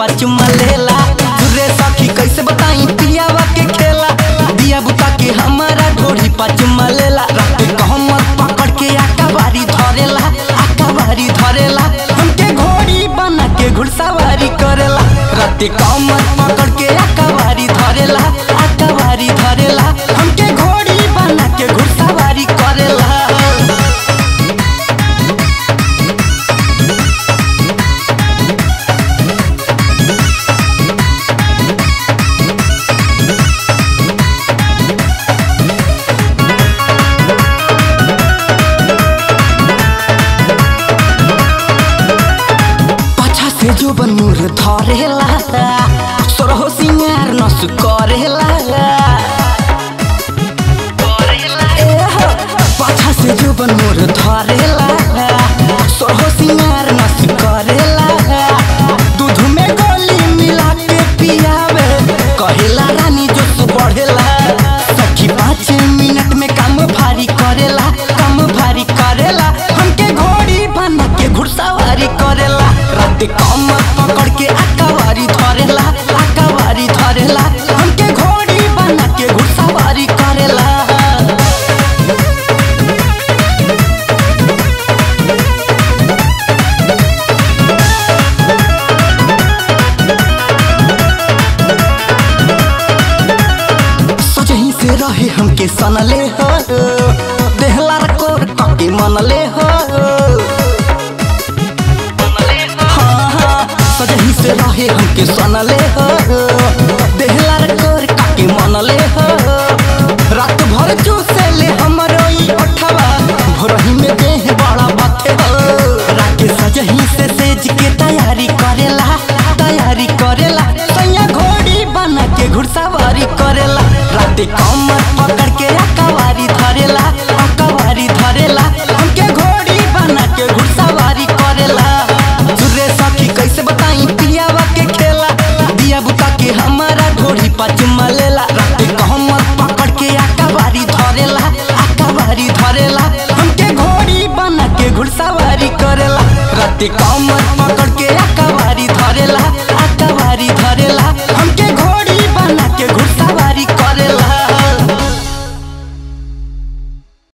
चुमा लेला रे सखी कैसे बताई पियावा के खेला दिया बुता के हमारा ढोड़ी पर चुमा लेला रात कहमत पकड़ के आका बारी धरेला आका बारी धरेला हमके घोड़ी बना के घुड़सवारी करेला रात कहमत पकड़ के आका बारी धरेला आका बारी धरेला हमके घोड़ी बना के घुड़सवारी करेला पाछा से जो बनूर धरेला सोरहो सिंगार नस करेला ए हो, पाछा से जो बनूर धरेला सोरहो सिंगार नस करेला दूध में गोली मिला के पियावे कहेला रानी जोश बढ़ेला सखी पाँच मिनट में काम भारी करेला काम भारी करेला हमके घोड़ी बना के घुड़सवारी करेला रात कमर पकड़ के आकावारी धरेला आकावारी धरेला हमके घोड़ी बना के घुड़सवारी करेला सोचही से रहे हमके सनले हो देहला कोर कके मनले हो हाँ, हाँ, सजही से रहे हमके सनले हो देहला कोर कके मनले हो रात भर चूसे ले हमरो ई ओठवा भोरही में देह बड़ा बथे हो राके सजही से सेज के तैयारी करेला तैयारी करेला सैया घोड़ी बना के घुड़सवारी करेला राते कमर पकड़ के अकवारी धरेला अकवारी धरेला हमके घोड़ी बना के घुड़सवारी करेला सुरे सखी कैसे बताई पियावा के खेला दिया बुता के हमारा घोड़ी पर चुमा लेला राते कमर पकड़ के अकवारी धरेला अकवारी धरेला हमके घोड़ी बना के घुड़सवारी करेला राते कमर